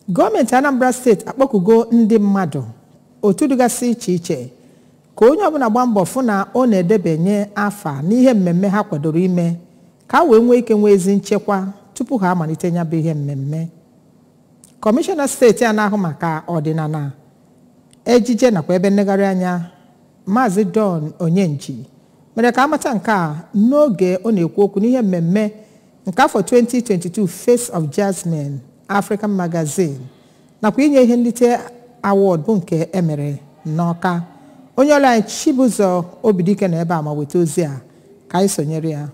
gọọmenti anambra steeti akpọkugo ndị mmadụ otu dịgasị iche iche ka onye ọbụla gbaa mbọ fụ na ọ na-edebanye afa n'ihe mmemme ha kwadoro ime ka a wee nwee ike nwee ezi nchekwa tupu ha amalite ya bụ ihe mmemme kọmishọna steeti a na-ahụ maka ọdịnala ejije nakwa ebe nlegharị anya maazị don onyenji mere ka amata nke a n'oge ọ na-ekwu okwu n'ihe mmemme nke afọ 2022 face of jasmine african magazine nakwa inye ihe nlite award bụ nke emere n'ọka onye ọrụ anyị chibụzọ obidike na ebe a ma weta ozi a ka anyị sonyere ya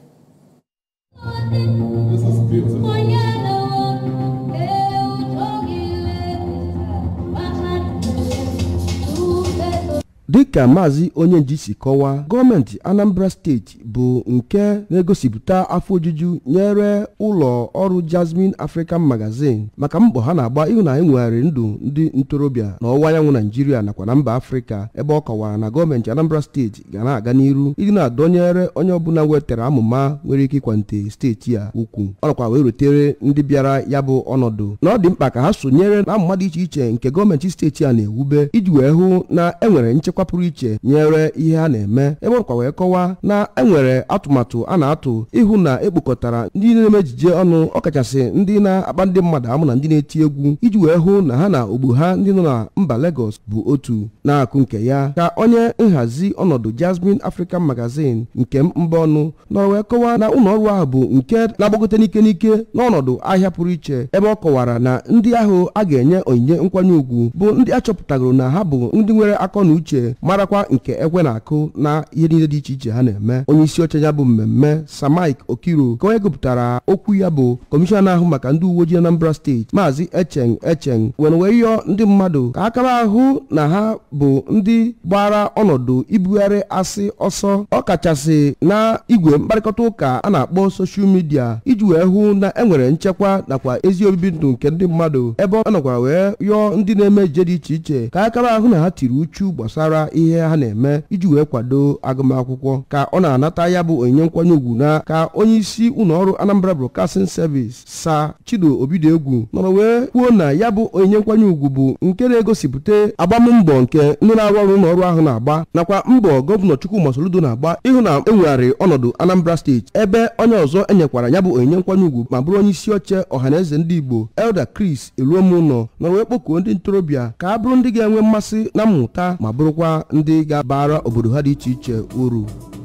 dịka maazị onyenji si kọwaa gọọmenti anambra steeti bụ nke na-egosipụta afọ ojuju nyere ụlọ ọrụ jasmine african magazine maka mbọ ha na-agba ịhụ na enwegharị ndụ ndị ntorobịa n'ọwụwa anyanwụ naijiria nakwa na mba afrịka ebe ọ kọwara na gọọmenti anambra steeti ga na-aga n'iru ịdị na-adọnyere onye ọbụla wetara amụma nwere ike ịkwante steeti a ukwu ọ nakwa wee rutere ndị bịara ya bụ ọnọdụ na ọ dị mkpa ka ha sonyere na amụma dị iche iche nke gọọmenti steeti a na-ewube iji wee hụ na enwere nchekwa pụrụ iche nyere ihe a na-eme ebe ọkwa wee kọwaa na enwere atụmatụ a na-atụ ịhụ na ekpokọtara ndị na-eme ejije ọnụ ọkachasị ndị na-akpa ndị mmadụ amụ na ndị na-eti egwu iji wee hụ na ha na ogbu ha ndị nọ na mba Lagos bụ otu na-akụ nke ya ka onye nhazi ọnọdụ Jasmine African Magazine nke mba ọnụ nọrọ wee kọwaa na ụlọ ọrụ ahụ bụ nke na-agbagote n'ike n'ike n'ọnọdụ ahịa pụrụ iche ebe ọ kọwara na ndị ahụ a ga-enye onyinye nkwanye ugwu bụ ndị achọpụtagoro na ha bụ ndị nwere akọ na uche marakwa nke ekwe na-akụ na ihe niile dị iche iche ha na-eme onye isi oche ya bụ mmemme Samaik Okiro ka onye gụpụtara okwu ya bụ kọmishọna ahụ maka ndị uwe ojii Anambra steeti maazị Echeng Echeng were wee yọọ ndị mmadụ ka akara ahụ na ha bụ ndị gbara ọnọdụ ibugharị asị ọsọ ọkachasị na igwe mkparịkọta ụka a na-akpọ soshal midia iji wee hụ na enwere nchekwa nakwa ezi obibi ndụ nke ndị mmadụ ebe ọ nọkwara wee yọọ ndị na-eme ije dị iche iche ka akara ahụ na ha tiri uchu gbasara ihe ha na-eme iji wee kwado agụmakwụkwọ ka ọ na-anata ya bụ onyinye nkwanye ugwu na ka onye isi ụlọ ọrụ Anambra Broadcasting Service sa Chido Obidiegwu nọrọ wee kwuo na ya bụ onyinye nkwanye ugwu bụ nke na-egosipụta agbammbọ nke ndị na-arụ ọrụ ụlọ ọrụ ahụ na-agba nakwa mbọ gọvanọ Chukwuma Soludo na-agba ịhụ na enwegharị ọnọdụ Anambra steeti ebe onye ọzọ enyekwara ya bụ onyinye nkwanye ugwu ma bụrụ onye isi oche ọhaneze ndị Igbo Elder Chris Eluomunọ nọrọ wee kpọkuo ndị ntorobịa ka a bụrụ ndị ga-enwe mmasị na mmụta ma bụrụkwa ndị ga-abara obodo ha dị iche iche uru